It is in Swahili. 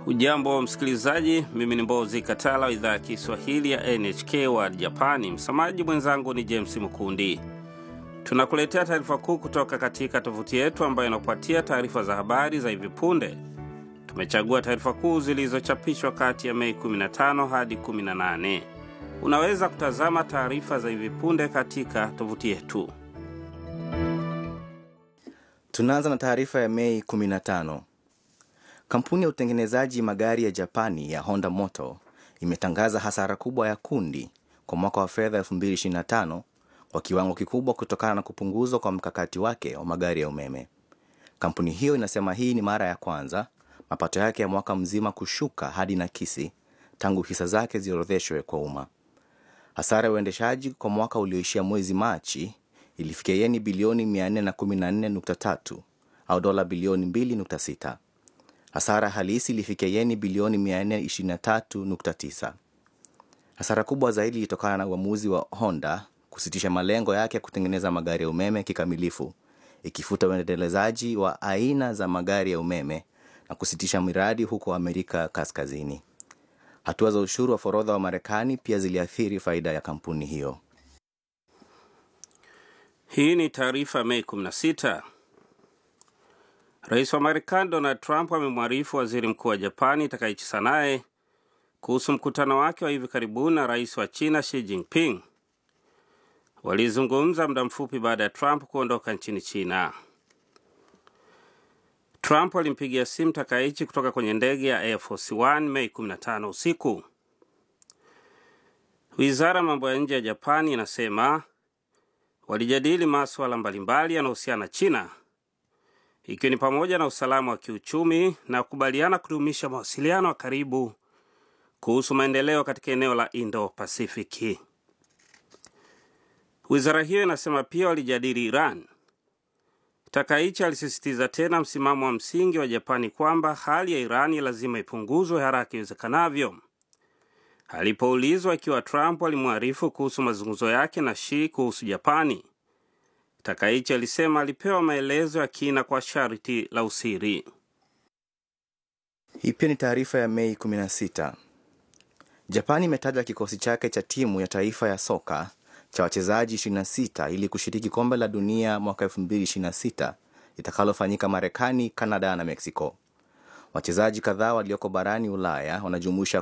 Ujambo msikilizaji, mimi ni Mbozi Katala wa idhaa ya Kiswahili ya NHK wa Japani. Msamaji mwenzangu ni James Mkundi. Tunakuletea taarifa kuu kutoka katika tovuti yetu ambayo inakupatia taarifa za habari za hivi punde. Tumechagua taarifa kuu zilizochapishwa kati ya Mei 15 hadi 18. Unaweza kutazama taarifa za hivi punde katika tovuti yetu. Tunaanza na taarifa ya Mei 15. Kampuni ya utengenezaji magari ya Japani ya Honda Motor imetangaza hasara kubwa ya kundi kwa mwaka wa fedha 2025 kwa kiwango kikubwa kutokana na kupunguzwa kwa mkakati wake wa magari ya umeme. Kampuni hiyo inasema hii ni mara ya kwanza mapato yake ya mwaka mzima kushuka hadi nakisi tangu hisa zake ziorodheshwe kwa umma. Hasara ya uendeshaji kwa mwaka ulioishia mwezi Machi ilifikia yeni bilioni 414.3 au dola bilioni 2.6. Hasara halisi ilifikia yeni bilioni 423.9. Hasara kubwa zaidi ilitokana na uamuzi wa Honda kusitisha malengo yake ya kutengeneza magari ya umeme kikamilifu, ikifuta uendelezaji wa aina za magari ya umeme na kusitisha miradi huko Amerika Kaskazini. Hatua za ushuru wa forodha wa Marekani pia ziliathiri faida ya kampuni hiyo. Hii ni taarifa Mei 16. Rais wa Marekani Donald Trump amemwarifu waziri mkuu wa Japani Takaichi Sanae kuhusu mkutano wake wa hivi karibuni na rais wa China Xi Jinping. Walizungumza muda mfupi baada ya Trump kuondoka nchini China. Trump alimpigia simu Takaichi kutoka kwenye ndege ya Air Force One Mei 15 usiku. Wizara ya mambo ya nje ya Japani inasema walijadili masuala mbalimbali yanayohusiana na China ikiwa ni pamoja na usalama wa kiuchumi na kukubaliana kudumisha mawasiliano ya karibu kuhusu maendeleo katika eneo la Indo-Pasifiki. Wizara hiyo inasema pia walijadili Iran. Takaichi alisisitiza tena msimamo wa msingi wa Japani kwamba hali ya Irani lazima ipunguzwe haraka iwezekanavyo. Alipoulizwa ikiwa Trump alimwarifu kuhusu mazungumzo yake na Xi kuhusu Japani, Takaichi alisema alipewa maelezo ya kina kwa sharti la usiri. Hii pia ni taarifa ya Mei 16. Japani imetaja kikosi chake cha timu ya taifa ya soka cha wachezaji 26 ili kushiriki kombe la dunia mwaka 2026 litakalofanyika Marekani, Kanada na Meksiko. Wachezaji kadhaa walioko barani Ulaya wanajumuisha